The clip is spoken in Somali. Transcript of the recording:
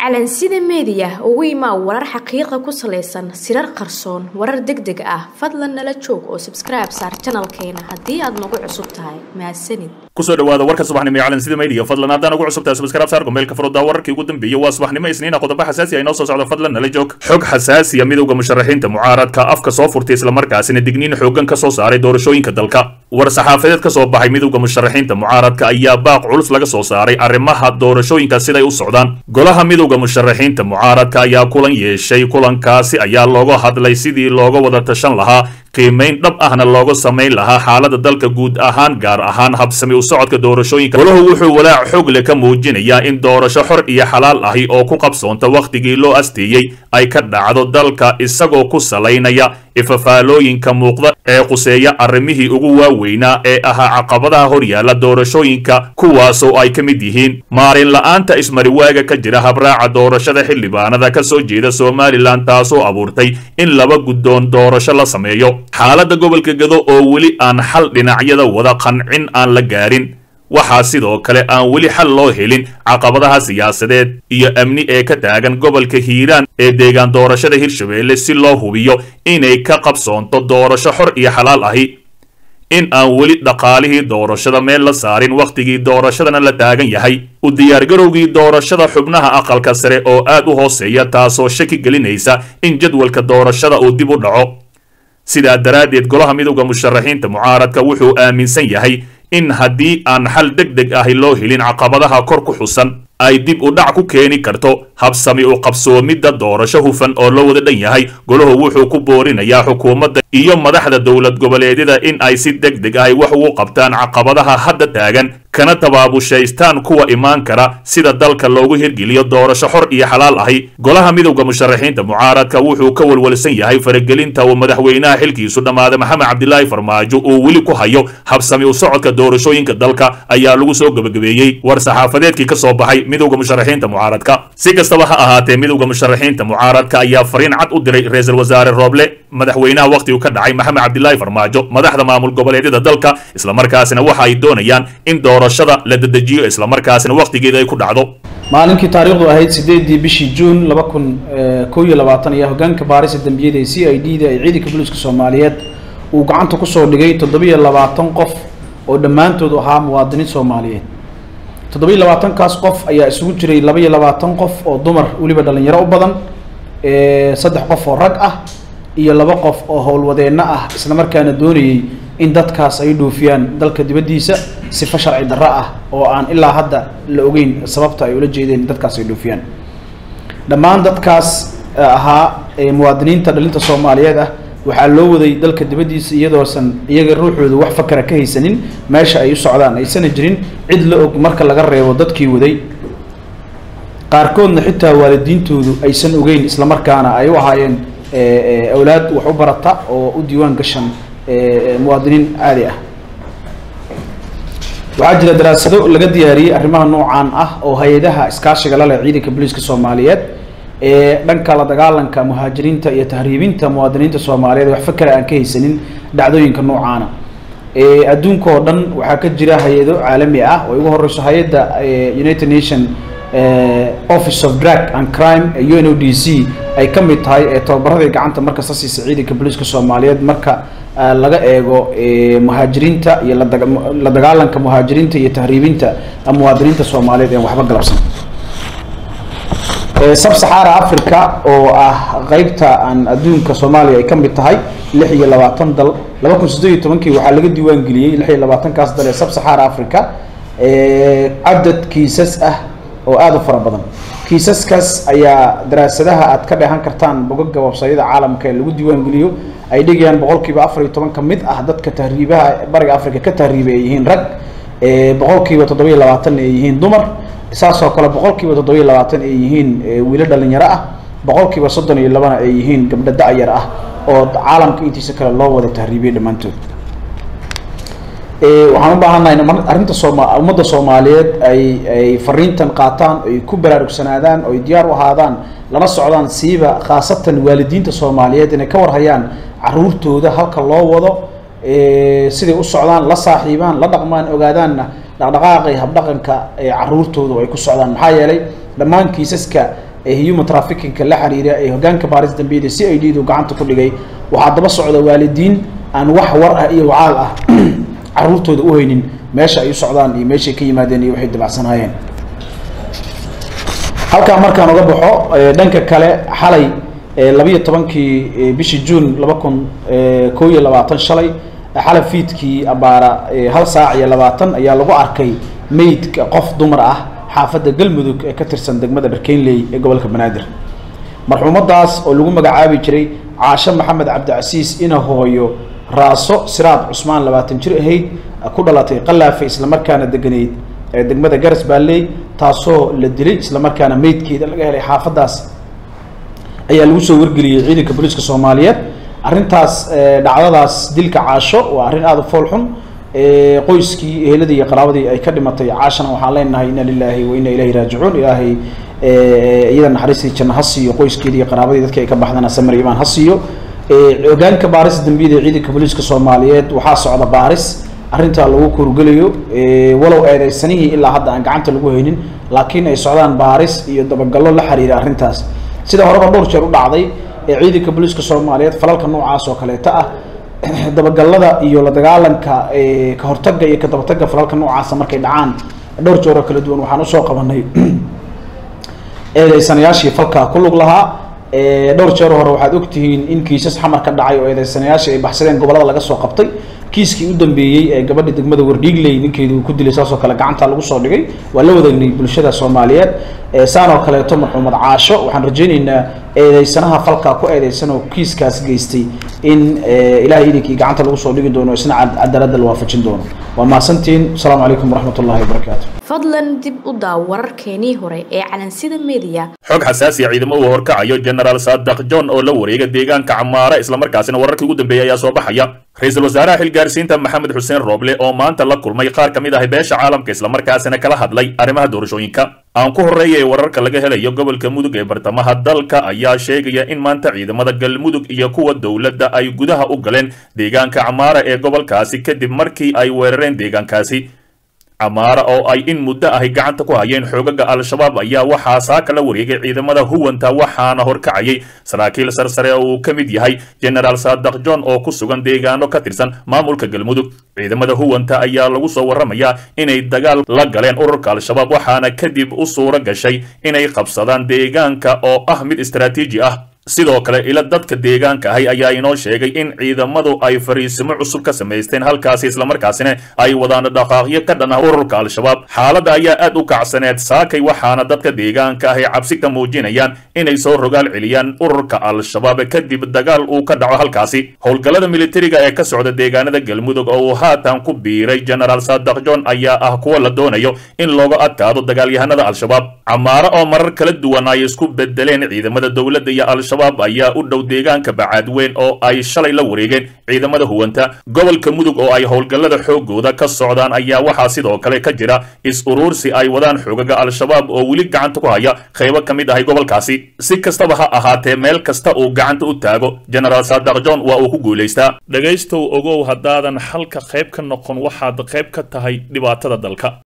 calansida meediya ugu imaa warar xaqiiqa ku salaysan sirar qarsoon warar deg deg ah fadlan nala joog oo sabskribe saar janalkeena haddii aad nagu cusub tahay mahadsanid kusoo dhawaada warka subaxnimo ee calansida media fadlan haddaan ugu cusub tahay subscribe saar gombeelka furudda wararkii ugu dambeeyay waa subaxnimo isniina qodobo xasaasi ah inoo soo socdo fadlan nala joog xog xasaasiya midowda musharaxiinta mucaaradka afka soo furtay islamarkaasina digniin xoogan ka soo saaray doorashooyinka dalka war saxaafadeed ka soo baxay midowda musharaxiinta mucaaradka ayaa baaq culus laga soo saaray arrimaha doorashooyinka siday u socdaan golaha midowda musharaxiinta mucaaradka ayaa kulan yeeshay kulankaasi ayaa looga hadlay sidii looga wada tashan lahaa qiimayn dhab ahna looga samayn lahaa xaalada dalka guud ahaan gaar ahaan habsami u socodka doorashooyinka golahu wuxuu walaac xoog leh ka muujinayaa in doorasho xor iyo xalaal ahi oo ku qabsoonta wakhtigii loo asteeyey ay ka dhacdo dalka isagoo ku salaynaya ifafaalooyinka muuqda ee quseeya arrimihii ugu waaweynaa ee ahaa caqabadaha horyaala doorashooyinka kuwaasoo ay ka mid yihiin maalin la-aanta ismariwaaga ka jira habraaca doorashada xildhibaanada ka soo jeeda somalilan taasoo abuurtay in laba guddoon doorasho la sameeyo xaaladda gobolka gado oo weli aan xal dhinacyada wada qancin aan la gaarin waxaa sidoo kale aan weli xal loo helin caqabadaha siyaasadeed iyo amni ee ka taagan gobolka hiiraan ee deegaan doorashada hirshabeelle si loo hubiyo inay ka qabsoonto doorasho xor iyo xalaal ahi in aan weli dhaqaalihii doorashada meel la saarin wakhtigii doorashadana la taagan yahay u diyaargarowgii doorashada xubnaha aqalka sare oo aad u hooseeya taasoo shaki gelinaysa in jadwalka doorashada uu dib u dhaco sidaa daraaddeed golaha midowda musharaxiinta mucaaradka wuxuu aaminsan yahay in haddii aan xal deg deg ahi loo helin caqabadaha kor ku xusan ay dib u dhac ku keeni karto habsami u qabsoomidda doorasho hufan oo loo wada dhan yahay golahu wuxuu ku boorinayaa xukuumadda iyo madaxda dowlad goboleedyada in ay si deg deg ahi wax ugu qabtaan caqabadaha hadda taagan kana tabaabushaystaan kuwa imaan kara sida dalka loogu hirgeliyo doorasho xor iyo xalaal ahi golaha midowda musharaxiinta mucaaradka wuxuu ka walwalsan yahay faragelinta uu madaxweynaha xilkiisu dhammaaday maxamed cabdilaahi farmaajo uu weli ku hayo habsami u socodka doorashooyinka dalka ayaa lagu soo gebagabeeyey war saxaafadeedkii ka soo baxay midowda musharaxiinta mucaaradka si kastaba ha ahaatee midowda musharaxiinta mucaaradka ayaa fariin cad u diray ra-iisul wasaare rooble madaxweynaha wakhtigu ka dhacay maxamed cabdilaahi farmaajo madaxda maamul goboleedyada dalka islamarkaasina waxa ay doonayaan in doorashada la dedejiyo islamarkaasina wakhtigeeda ay ku dhacdo maalinkii taariikhdu ahayd sideedii bishii juun laba kun kow iyo labaatan ayaa hogaanka baarisa dambiyada ee c i d da ee ciidanka booliiska soomaaliyeed uu gacanta kusoo dhigay toddobiyo labaatan qof oo dhammaantoodu ahaa muwaadiniin soomaaliyeed toddobiyo labaatankaas qof ayaa isugu jiray labaiyo labaatan qof oo dumar weliba dhalinyaro u badan saddex qof oo rag ah iyo laba qof oo howlwadeenno ah isla markaana doonayay in dadkaas ay dhoofiyaan dalka dibaddiisa sifa sharci darro ah oo aan ilaa hadda la ogeyn sababta ay ula jeedeen dadkaas ay dhoofiyaan dhammaan dadkaas ahaa muwaadiniinta dhalinta soomaaliyeed ah waxaa loo waday dalka dibaddiisa iyadoosan iyaga ruuxooda wax fakara ka haysanin meesha ay u socdaan aysana jirin cid la og marka laga reebo dadkii waday qaarkoodna xitaa waalidiintoodu aysan ogeyn islamarkaana ay u ahaayeen awlaad wax u barata oo u diiwaan gashan muwaadiniin caadi ah waxaa jira daraasado laga diyaariyey arrimaha noocaan ah oo hay-adaha iskaashiga la leh ciidanka booliiska soomaaliyeed ee dhanka la dagaalanka muhaajiriinta iyo tahriibinta muwaadiniinta soomaaliyeed wax fakera aan ka haysanin dhacdooyinka noocaana adduunka oo dhan waxaa ka jira hay-ado caalami ah oo ugu horeyso hay-adda united nation office of drug and crime u n o d c ay ka mid tahay ee tababaradii gacanta markasta siisa ciidanka booliiska soomaaliyeed marka laga eego muhaajiriinta iyo la dagaalanka muhaajiriinta iyo tahriibinta muwaadiniinta soomaaliyeed ee waxba galabsan sab saxaara africa oo ah qeybta aan adduunka soomaaliya ay ka mid tahay lix iyo labaatan dal laba kun siddeed iyo tobankii waxaa laga diiwaan geliyey lix iyo labaatankaas dal ee sab saxaara africa cadad kiisas ah oo aada u fara badan kiisaskaas ayaa daraasadaha aad ka dheehan kartaan bogaga websayada caalamka ee lagu diiwaan geliyo ay dhigayaan boqolkiiba afar iyo toban ka mid ah dadka tahriibaha bariga africa ka tahriibay ay yihiin rag boqolkiiba toddobiyo labaatan ay yihiin dumar saasoo kale boqolkiiba toddobiyo labaatan ay yihiin wiilo dhalinyaro ah boqolkiiba soddon iyo labana ay yihiin gabdho da-yar ah oo caalamka intiisa kale loo wada tahriibiyay dhammaantood waxaan u baahannahay arrinta sooma ummadda soomaaliyeed ay ay fariintan qaataan ay ku baraarugsanaadaan oo ay diyaar u ahaadaan lana socdaan siiba khaasatan waalidiinta soomaaliyeed inay ka warhayaan caruurtooda halka loo wado siday u socdaan la saaxiibaan la dhaqmaan ogaadaanna dhaqdhaqaaqa iyo habdhaqanka caruurtooda ay ku socdaan maxaa yeelay dhammaan kiisaska ee human trafficking-ka la xiriira ee hogaanka baaris dambiyada c i d du gacanta ku dhigay waxaa daba socda waalidiin aan wax war ah iyo wacaal ah caruurtooda u haynin meesha ay u socdaan iyo meeshay ka yimaadeen iyo waxay dabacsanaayeen halkaa markaan uga baxo dhanka kale xalay labiyo tobankii bishii juun laba kun koo iyo labaatan shalay xalay fiidkii abaara hal saac iyo labaatan ayaa lagu arkay meydka qof dumar ah xaafadda galmudug ee ka tirsan degmada dharkeynley ee gobolka banaadir marxuumadaas oo lagu magacaabi jiray caasho maxamed cabdicasiis ina hooyo raaso siraad cusmaan labaatan jir ahayd ku dhalatay qalaafe islamarkaana deganeyd ee degmada garas baalley taasoo la dilay islamarkaana meydkeeda laga helay xaafaddaas ayaa lagu soo wargeliyey ciidanka booliiska soomaaliyeed arrintaas dhacdadaas dilka caasho waa arrin aada u fool xun qoyskii eheladii iyo qaraabadii ay ka dhimatay caashana waxaan leenahay ina lilaahi wa ina ilahi raajicuun ilaahay iyada naxariistii janno ha siiyo qoyskeedii iyo qaraabadii dadka ay ka baxdana samir imaan ha siiyo hogaanka baaris dambiyada ciidanka booliiska soomaaliyeed waxaa socda baaris arrintaa lagu kurgelayo walow eedeysanihii ilaa hadda aan gacanta lagu haynin laakiin ay socdaan baaris iyo dabagallo la xiriira arrintaas sida horeba dhowr jeer u dhacday ee ciidanka booliiska soomaaliyeed falalka noocaas oo kaleeta ah dabagalada iyo la dagaalanka ka hortagga iyo ka dabatagga falalka noocaasa markay dhacaan dhowr jeer oo kala duwan waxaan usoo qabanay eedeysanayaashii falkaa ku lug lahaa dhowr jeer hore waxaad ogtihiin in kiisas xamar ka dhacay oo eedeysanayaashii ay baxsadeen gobolada laga soo qabtay kiiskii u dambeeyey ee gabadha degmada wardhiigley ninkeedu uu ku dilay saasoo kale gacanta lagu soo dhigay waa la wadaagnay bulshada soomaaliyeed saan oo kaleeto marxuumad caasho waxaan rajaynaynaa eedeysanaha falkaa ku eedeysan oo kiiskaas geystay in ilahay idinkii gacanta lagu soo dhigi doono isna cadaaladda la waafajin doono waa mahadsantiin asalaamu calaykum waraxmat ullahi wabarakaatu fadlan dib u daaw wararkeenii hore ee calansida media xog xasaasiya ciidamo uu horkacayo genaraal saadaq john oo la wareega deegaanka camaara islamarkaasina wararkii ugu dambeeyey ayaa soo baxaya ra-iisul wasaaraha xilgaarsiinta maxamed xuseen rooble oo maanta la kulmay qaar ka mid ah beesha caalamka islamarkaasina kala hadlay arrimaha doorashooyinka aan ku horreeya ee wararka laga helayo gobolka mudug ee bartamaha dalka ayaa sheegaya in maanta ciidamada galmudug iyo kuwa dowladda ay gudaha u galeen deegaanka camaara ee gobolkaasi kadib markii ay weerareen deegaankaasi camaara oo ay in muddo ahy gacanta ku hayeen xoogaga al-shabaab ayaa waxaa saaka la wareegay ciidamada huwanta waxaana horkacayay saraakiil sarsare oo uu ka mid yahay genaraal saadaq john oo ku sugan deegaano ka tirsan maamulka galmudug ciidamada huwanta ayaa lagu soo warramayaa inay dagaal la galeen ururka al-shabaab waxaana kadib u suuro gashay inay qabsadaan deegaanka oo ah mid istaraatiiji ah sidoo kale ila dadka deegaanka ahay ayaa inoo sheegay in ciidamadu ay fariisimo cusub ka samaysteen halkaasi islamarkaasina ay wadaan dhaqaaqyo ka dhan ah ururka al-shabaab xaaladda ayaa aad u kacsaneed saakay waxaana dadka deegaanka ahy cabsi ka muujinayaan inay soo rogaal celiyaan ururka al-shabaab kadib dagaal uu ka dhaco halkaasi howlgallada militariga ee ka socda deegaanada galmudug oo uu haatan ku biiray genaraal saadaq john ayaa ah kuwa la doonayo in looga adkaado dagaalyahanada al-shabaab camaaro oo marar kala duwan ay isku bedeleen ciidamada dowladda iyo al ayaa u dhow deegaanka bacaadweyn oo ay shalay la wareegeen ciidamada huwanta gobolka mudug oo ay howlgallada xoogooda ka socdaan ayaa waxaa sidoo kale ka jira is-uruursi ay wadaan xoogaga al-shabaab oo weli gacanta ku haya qaybo ka mid ahay gobolkaasi si kastaba ha ahaatee meel kasta uu gacanta u taago genaraal saadaq john waa uu ku guulaystaa dhegaystow ogow haddaadan xalka qayb ka noqon waxaad qayb ka tahay dhibaatada dalka